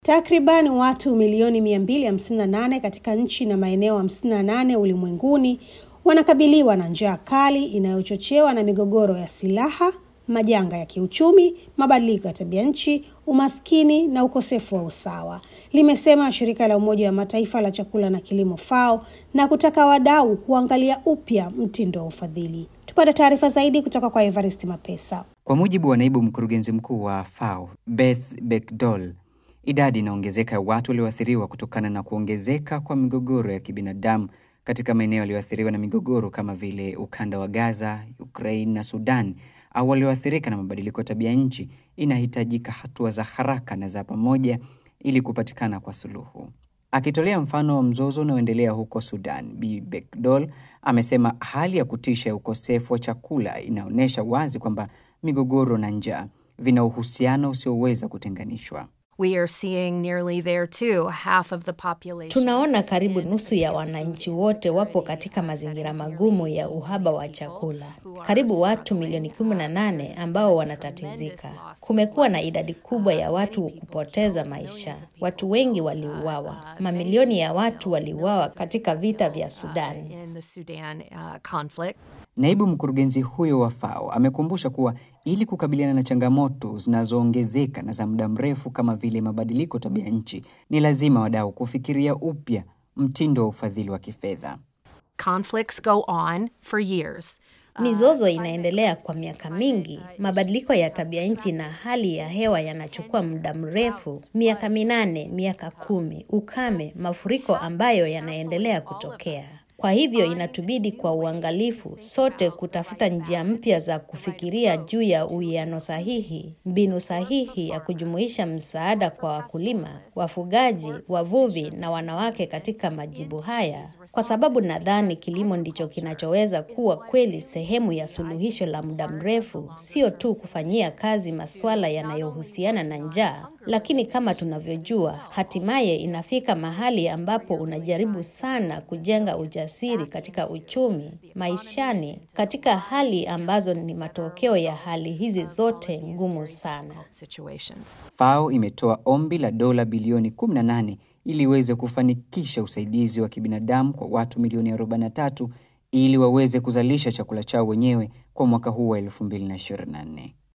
Takriban watu milioni 258 katika nchi na maeneo 58 ulimwenguni wanakabiliwa na njaa kali inayochochewa na migogoro ya silaha, majanga ya kiuchumi, mabadiliko ya tabia nchi, umaskini na ukosefu wa usawa, limesema shirika la Umoja wa Mataifa la chakula na kilimo FAO, na kutaka wadau kuangalia upya mtindo wa ufadhili. Tupate taarifa zaidi kutoka kwa Evarist Mapesa. Kwa mujibu wa naibu mkurugenzi mkuu wa FAO Beth Bekdol, idadi inaongezeka ya watu walioathiriwa kutokana na kuongezeka kwa migogoro ya kibinadamu katika maeneo yaliyoathiriwa na migogoro kama vile ukanda wa Gaza, Ukraine na Sudan au walioathirika na mabadiliko ya tabia nchi, inahitajika hatua za haraka na za pamoja ili kupatikana kwa suluhu. Akitolea mfano wa mzozo unaoendelea huko Sudan, Bi Bekdol amesema hali ya kutisha ya ukosefu wa chakula inaonyesha wazi kwamba migogoro na njaa vina uhusiano usioweza kutenganishwa. We are seeing nearly there too, half of the population. Tunaona karibu nusu ya wananchi wote wapo katika mazingira magumu ya uhaba wa chakula. Karibu watu milioni 18 ambao wanatatizika. Kumekuwa na idadi kubwa ya watu kupoteza maisha. Watu wengi waliuawa. Mamilioni ya watu waliuawa katika vita vya Sudan. In the Sudan uh, conflict. Naibu mkurugenzi huyo wa FAO amekumbusha kuwa ili kukabiliana na changamoto zinazoongezeka na za muda mrefu kama vile mabadiliko tabia nchi, ni lazima wadau kufikiria upya mtindo wa ufadhili wa kifedha. Conflicts go on for years. Mizozo inaendelea kwa miaka mingi. Mabadiliko ya tabia nchi na hali ya hewa yanachukua muda mrefu, miaka minane, miaka kumi. Ukame, mafuriko ambayo yanaendelea kutokea. Kwa hivyo inatubidi kwa uangalifu sote kutafuta njia mpya za kufikiria juu ya uwiano sahihi, mbinu sahihi ya kujumuisha msaada kwa wakulima, wafugaji, wavuvi na wanawake katika majibu haya, kwa sababu nadhani kilimo ndicho kinachoweza kuwa kweli sehemu ya suluhisho la muda mrefu, sio tu kufanyia kazi masuala yanayohusiana na njaa, lakini kama tunavyojua, hatimaye inafika mahali ambapo unajaribu sana kujenga ujasiri katika uchumi, maishani, katika hali ambazo ni matokeo ya hali hizi zote ngumu sana. Situations. FAO imetoa ombi la dola bilioni 18 ili iweze kufanikisha usaidizi wa kibinadamu kwa watu milioni 43 ili waweze kuzalisha chakula chao wenyewe kwa mwaka huu wa 2024.